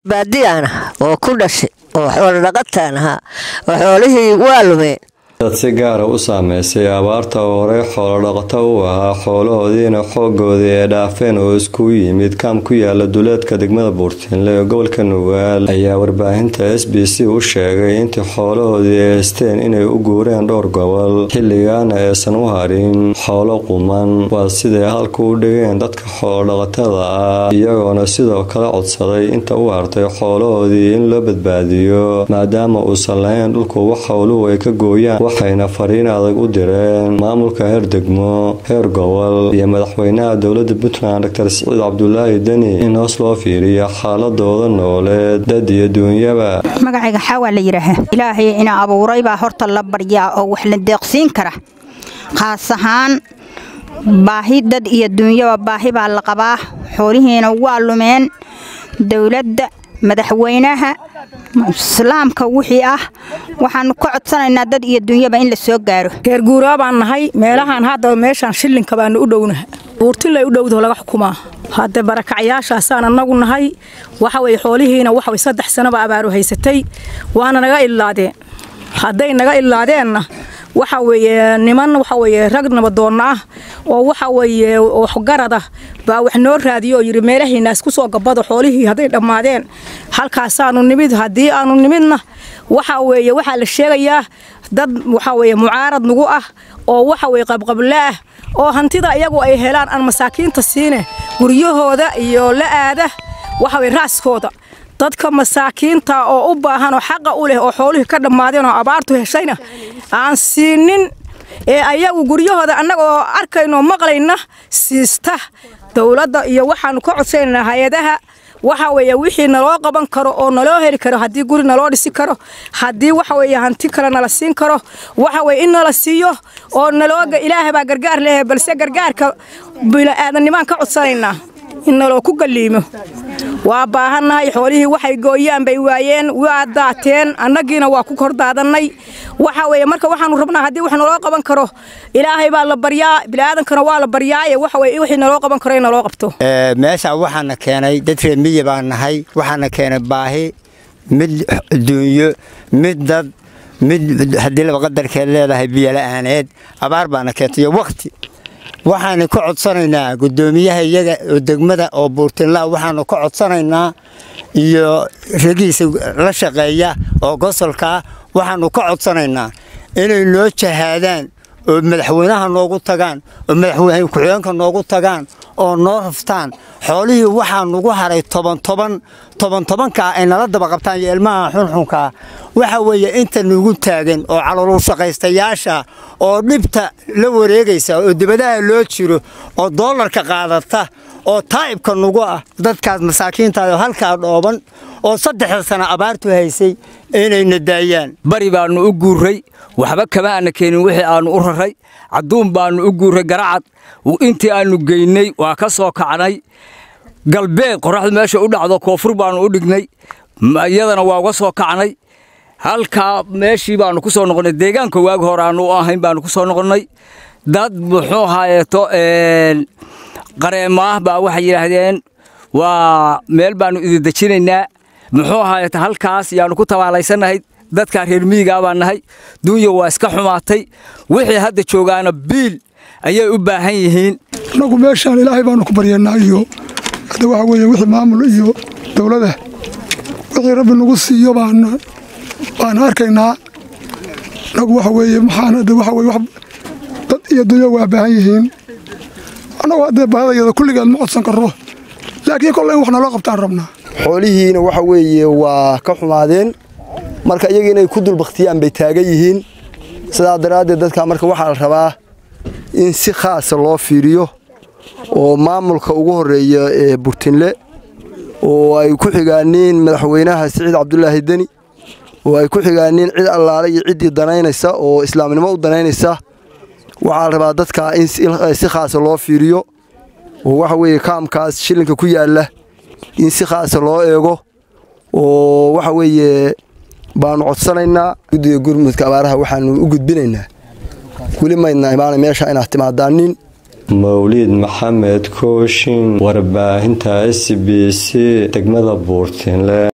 baadiyaana oo ku dhashay oo xoolo dhaqataan ahaa oo xoolihii waa lumeen dad si gaara u saameysay abaarta oo horey xoolodhaqato u ahaa xoolahoodiina xoogoodii ay dhaafeen oo iskugu yimid kaam ku yaala duleedka degmada buurtiinle ee gobolka nugaal ayaa warbaahinta s b c u sheegay intii xoolahoodii ay haysteen inay u guureen dhowr gobol xilligaana aysan u harin xoolo quman waa siday halka u dhigeen dadka xoolodhaqatada ah iyagoona sidoo kale codsaday inta u hartay xoolahoodii in loo badbaadiyo maadaama uusan lahayn dhulku wax howluhu ay ka gooyaan waxayna fariin adag u direen maamulka heer degmo heer gobol iyo madaxweynaha dowlada puntland doctor siciid cabdulaahi deni in hoos loo fiiriyo xaaladooda nooleed dad iyo duunyaba magacayga xawaa la yidhaaha ilaahay ina abuuray baa horta la baryaa oo wax la deeqsiin kara khaas ahaan baahi dad iyo duunyaba baahi baa la qabaa xoolihiina waa lumeen dowladda madaxweynaha islaamka wixii ah waxaanu ka codsanaynaa dad iyo dunyaba in la soo gaaro geerguuraa baan nahay meelahaan hadda meeshaan shillinka baanu u dhownaha buurtinlay u dhowdaho laga xukumaa hadde barakacyaashaasaan annagu nahay waxa weye xoolihiina waxaway saddex sanaba abaaru haysatay waana naga ilaadeen hadday naga ilaadeenna waxa weeye niman waxa weeye rag nabadoonna ah oo waxa weeye waxgarada baa wax noo raadiyo oo yidhi meelahiina isku soo gabado xoolihii hadday dhammaadeen halkaasaanu nimid haddii aanu nimidna waxa weeye waxaa la sheegayaa dad waxa weeye mucaarad nagu ah oo waxa weye qabqable ah oo hantida iyagu ay helaan aan masaakiinta siine guryahooda iyo la aada waxa weye raaskooda dadka masaakiinta oo u baahan oo xaqa u leh oo xoolihii ka dhammaadeen oo abaartu heshayna aan siinin ee ayagu guryahooda annagaoo arkayno maqlayna siista dowladda iyo waxaanu ka codsanaynaa hay-adaha waxa weeye wixii naloo qaban karo oo naloo heli karo haddii guri naloo dhisi karo haddii waxa weeye hanti kale nala siin karo waxa weye in nala siiyo oo nalooga ilaahay baa gargaar leeyahay balse gargaarka bila'aadanimaan ka codsanaynaa in naloo ku galliimo waa baahannahay xoolihii waxay gooyaan bay waayeen waa daateen annagiina waa ku kordaadannay waxa weeye marka waxaanu rabnaa haddii wax naloo qaban karo ilaahay baa la baryaa bini'aadankana waa la baryaaye waxa weye wixii naloo qaban karo in naloo qabto meesha waxaana keenay dad reer miyi baan nahay waxaana keenay baahi mid duunyo mid dad mid haddii laba qadarkeed leedahay biyola'aaneed abaar baana keentay iyo wakhti waxaanu ka codsanaynaa guddoomiyaha iyaga oo degmada oo buurtinlaa waxaanu ka codsanaynaa iyo ragiisa la shaqeeya oo gosolkaa waxaanu ka codsanaynaa inay noo jahaadaan oo madaxweynaha noogu tagaan oo madaxweyne ku-xigeenka noogu tagaan oo noo raftaan xoolihii waxaa nugu haray toban toban toban tobankaa ay nala daba qabtaan iyo ilmaha xunxunkaa waxa weeye inta nugu taagan oo caloolu shaqaystayaasha oo dhibta la wareegaysa oo dibadaha loo jiro oo doolarka qaadata oo taa'ibka nugu ah dadkaas masaakiintaao halkaa dhooban oo saddexda sana abaartu haysay inayna daayaan bari baannu u guurray waxba kama aana keenin wixii aannu u raray cadduun baannu u guurray garacad intii aannu geynnay waa ka soo kacnay galbeed qorraxdu meesha u dhacdo koonfur baannu u dhignay iyadana waa uga soo kacnay halkaa meeshii baannu ku soo noqonnay deegaanka waagi hore aannu u ahayn baannu ku soo noqonnay dad muxuu haayeeto qareemaah baa waxay yidhaahdeen waa meel baannu idin dejinaynaa muxuu ahaayeta halkaas yaannu ku tabaalaysannahay dadkaa reer miyigaa baan nahay duunya waa iska xumaatay wixii hadda joogaana biil ayay u baahan yihiin annagu meeshaan ilaahay baannu ku baryanaa iyo hadda waxa weeye wixii maamul iyo dowlada wixii rabbi nagu siiyo baan baan arkaynaa annagu waxa weeye maxaan hadda waxa weye dad iyo dunya waa baahan yihiin annagu haddee baahidayada kulligeed ma codsan karro laakiin kolle in wax naloo qabtaan rabnaa xoolihiina waxa weeye waa ka xumaadeen marka iyaga inay ku dulbakhtiyaan bay taagan yihiin sidaa daraaddeed dadka marka waxaa la rabaa in si khaasa loo fiiriyo oo maamulka ugu horreeya ee burtinle oo ay ku xigaaniin madaxweynaha siciid cabdulaahi deni oo ay ku xigaaniin cid allaale iyo ciddii danaynaysa oo islaamnimo u danaynaysa waxaa la rabaa dadka in si khaasa loo fiiriyo oo waxa weeye kaamkaas shillinka ku yaalla in si khaasa loo eego oo waxa weeye baanu codsanaynaa guddiga gurmudka abaaraha waxaanu u gudbinaynaa weli maydna imaana meesha inaad timaadaanin mawliid maxamed kooshin warbaahinta s b c degmada buurtinle